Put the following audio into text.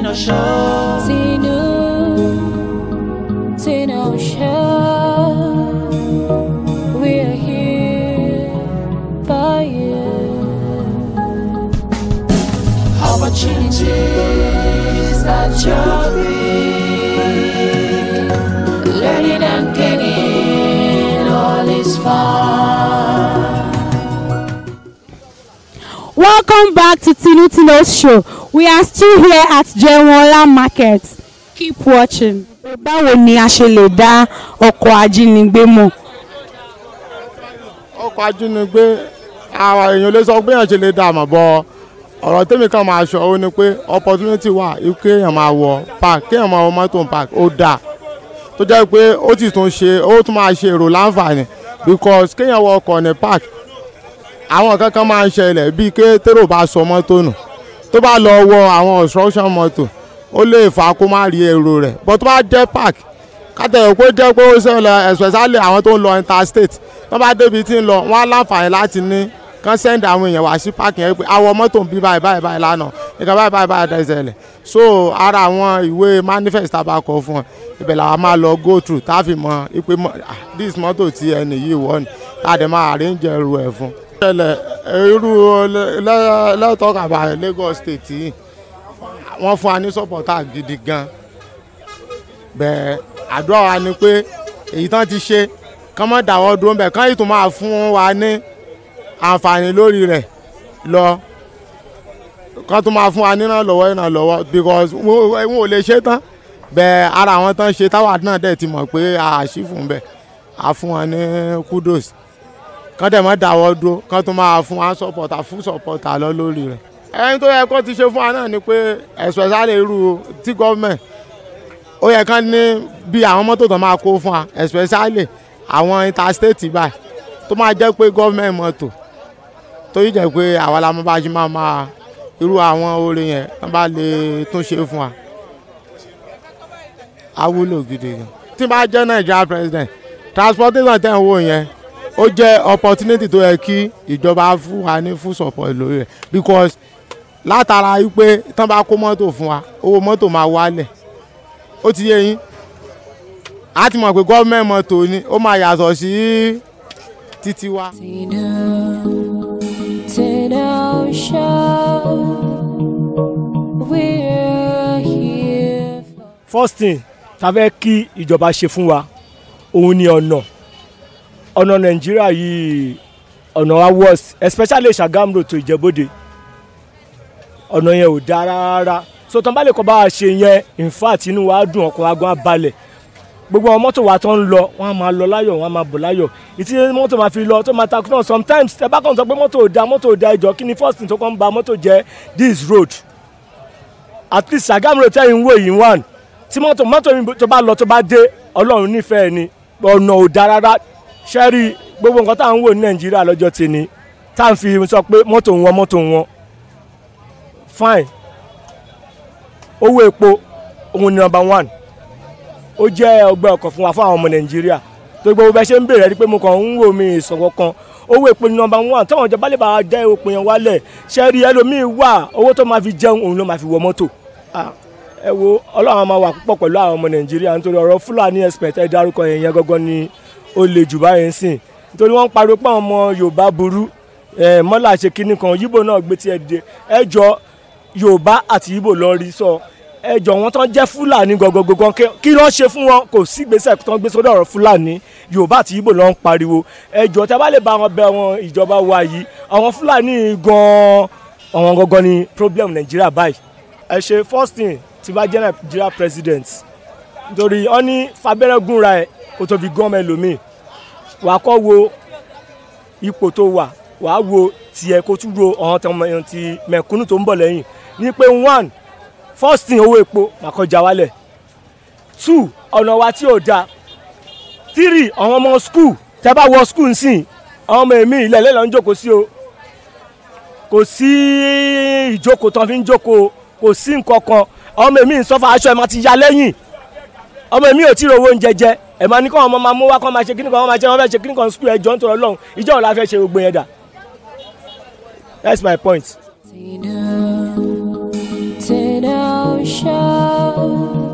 Tino Show. Tinu, Tinu Show. We're here by you. Opportunities that you're big. Learning and gaining all is fine. Welcome back to Tinu Tino's show. We are still here at Jewola Market. Keep watching. Báwo ni a ṣe lè dá ọkọ̀ ajínigbé mọ̀? ọkọ̀ ajínigbé àwọn èèyàn lè sọ pé èèyàn ṣe lè dà mọ̀ bọ́ ọ̀rọ̀ tèmi kan máa sọ ó ní pé opportunity wà kí èèyàn máa wọ park kí èèyàn máa wọ mọ́tò park ó dáa tó jẹ́ pé ó ti tún ṣe ó tún máa ṣe èrò láǹfààní because kéèyàn wọ ọkọ̀ ní park àwọn kankan máa ń ṣẹlẹ̀ bíi ké tèrò bá sọ mọ́tò nù tó bá lọ wọ àwọn obstruction mọ́tò ó lè fà á kó má rí èrò rẹ̀ but tó bá jẹ́ park kátẹ̀yọ̀ pé jẹ́ pé ó ṣẹlẹ̀ especially àwọn tó ń lọ interstate tó bá débi tí ń lọ wọ́n á láǹfààní láti ní kán send àwọn èèyàn wá sí park yẹn pé àwọn mọ́tò ń bí báyìí báyìí báyìí lánàá nǹkan báyìí báyìí báyìí dẹ́sẹ̀lẹ̀ so ara àwọn ìwé manifest tá a bá kọ fún ọ ibẹ̀ làwọn máa lọ go through tá a fi mọ ipe this mọ́tò tí ẹnì yìí wọ̀ ni tá a dẹ̀ máa arrange ẹrù ẹ̀ fún. ṣẹlẹ̀ irú lẹ́tọ̀ọ̀kà Lagos state yìí wọ́n fún wa ní supporter gidi gan bẹ́ẹ̀ àdúrà wa ni pé èyí tán ti ṣe kán mọ́ dáwọ́ dúró bẹ́ẹ̀ kán yìí tún máa fún wa ní àǹfààní lórí rẹ̀ lọ kán tún máa fún wa nínà lọ́wọ́ iná lọ́wọ́ because wọn ò lè ṣe tán bẹ́ẹ̀ ara àwọn tán ṣe táwa náà dẹ̀ ti mọ̀ pé a ṣì fún bẹ́ẹ̀ a fún wọn ní kudos kán dẹ̀ mọ́ dáwọ́ dúró kán tún máa fún wa supporter fún supporter lọ lórí rẹ̀ ẹni tó yẹ kó ti ṣe fún wa náà ni pé especially irú tí gọ́ọ̀mẹ̀ntì ó yẹ kán ní bí àwọn mọ́tò tó máa kó fún wa especially àwọn interstate báyìí tó máa jẹ́ pé gọ́ọ̀mẹ̀ntì mọ́tò tó yìí jẹ́ pé àwa la máa bá ṣe máa máa irú àwọn orin yẹn wọ́n bá lè tún ṣe fún wa á wúlò gidi gan. tí bá jẹ́ Nigeria president transportation tẹ̀ ń wò yẹn ó jẹ́ opportunity tó yẹ kí ìjọba fún wa ní full support lórí rẹ̀ because látara wípé tán bá kó mọ́tò fún wa owó mọ́tò máa wálẹ̀ ó ti yé yín a ti mọ̀ pé gọ́ọ̀mẹ̀ntì mọ́tò ni ó máa yàtọ̀ sí títí wa. Tinu, Tinu Show. We're here for first thing ta fẹ́ kí ìjọba ṣe fún wa òun ni ọ̀nà ọ̀nà nàìjíríà yìí ọ̀nà wa worst especially Ṣàgámù road to Ìjẹ̀bú-Òde ọ̀nà yẹn ò dáa rárá so tán bá lè kọ́ bá wa ṣe yẹn in fact inú wa dùn ọkọ̀ wa gan balẹ̀ gbogbo àwọn mọ́tò wa tó ń lọ wọ́n á máa lọ láyọ̀ wọ́n á máa bọ̀ láyọ̀ ìtí mọ́tò máa fi lọ tó máa takú náà sometimes ẹ bá kàn sọ pé mọ́tò ò da mọ́tò ò da ìjọ kí ni first thing tó kàn ń ba mọ́tò jẹ́ this road at least Ṣàgámù road tẹ́yìn wò yìí one tí mọ́tò mọ́tò mi tó bá lọ tó bá dé ọlọ́run nífẹ̀ẹ́ ni ọ̀nà ò da rárá ṣẹ́rí gbogbo nǹkan tá à ń wò ní nàìjíríà lọ́jọ́ tèmi tá à ń fi sọ pé mọ́tò wọn mọ́tò wọn fine owó epo òun ni number one ó jẹ́ ọgbẹ́ ọkàn fún wa fún àwọn ọmọ nàìjíríà tó gbogbo bẹ́ẹ̀ ṣe ń bèrè rí pé mo kàn ń wò mí ìsọ̀rọ̀ kan owó epo ni number one táwọn ìjọba lè bá wa dá epo yẹn wálẹ̀ ṣẹ́rí ẹlòmíì wà owó tó máa fi jẹun òun ló máa fi wọ mọ́tò ẹ wo ọlọ́run máa wà púpọ̀ pẹ̀lú àwọn ọmọ nàìjíríà nítorí ọ̀rọ̀ fúlàní expert ẹ dárúkọ yẹn yẹn gọ́gọ́ ni ó le jù báyẹn sìn nítorí wọ́n ń pariwo pé àwọn ọmọ yorùbá burú mọ́là ṣe kínní kan yíbò náà gbé tiẹ̀ dé ẹ jọ yorùbá àti yíbò lọ rí sọ ẹ jọ wọn tán jẹ́ fúlàní gọgọgọgọ kí ló ṣe fún wọn kò sí ìgbésẹ̀ tán gbé sórí ọ̀rọ̀ fúlàní yorùbá àti yíbò ló ń pariwo ẹ jọ tí a bá lè bá wọn bẹ wọn ìjọba wa yìí àwọn fúlàní gan àwọn gangan ni problem nàìjíríà báyìí ẹ ṣe first thing tí bá jẹ́ nàìjíríà president nítorí ọ ní fabẹ́rẹ́ gúnra ẹ̀ kó tó fi gán ọmọ ẹlòmíì wàá kọ́ wo ipò tó wà wàá wo tiẹ̀ kó tún ro ọ̀hún tí ọmọ ti mẹ̀kúnnù tó ń bọ̀ lẹ́yìn ní pé one first thing owó epo máa kọjá wálẹ̀ two ọ̀nà wa tí ò da three àwọn ọmọ school tẹ́ bá wọ school nsìn àwọn ọmọ èmi ilẹ̀ lẹ́lọ́ ń jókòó sí o kò sí ìjókòó tán fi ń jókòó kò sí nǹkan kan ọmọ èmi ń sọ́fà aṣọ ẹ̀ máa ti ya lẹ́yìn ọmọ èmi ò tí ì rówó oúnjẹ jẹ ẹ̀ máa ní kọ́ ọmọ máa mú wá kọ́ máa ṣe kíní kan wọ́n máa ṣe wọ́n fẹ́ ṣe kíní kan skul ẹ̀jọ̀ ń tọrọ lọ́hùn ìjọ́ òun la fẹ́ ṣe gbogbo yẹn dà that's my point. Tinu, Tinu shout.